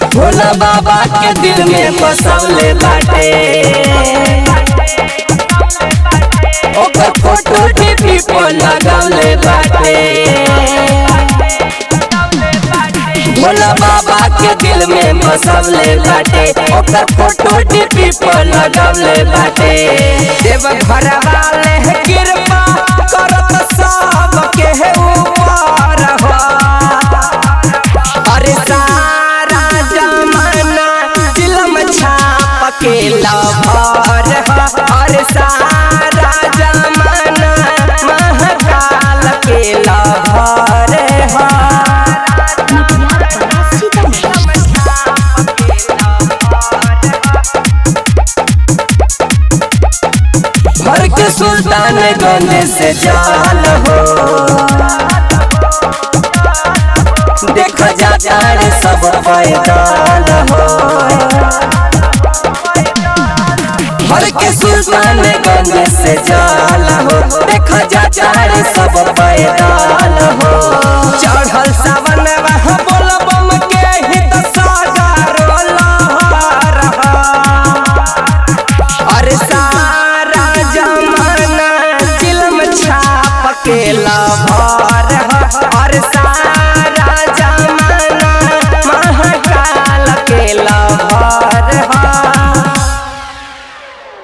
भोला बाबा के दिल में बसवले बाटे ओकर फोटो टीवी पर लगवले बाटे भोला बाबा के दिल में बसवले बाटे ओकर फोटो टीवी पर लगवले बाटे देव घर वाले है कृपा करत सब के है ऊपर हो अरे सारा जमाना फिल्म छाप के लभर ह अरे सारा जमाना महाकाल के लभर ह भर के सुल्तान गंज से जाल हो देख जा रे सब पैदान हो भर के सुल्तान गंज से जाल हो देख जा रे सब पैदान हो चढ़ल सावन वहाँ बोल बम के हित सागर लहर अरे सारा जमाना फिल्म छाप के लभर ह अरे सारा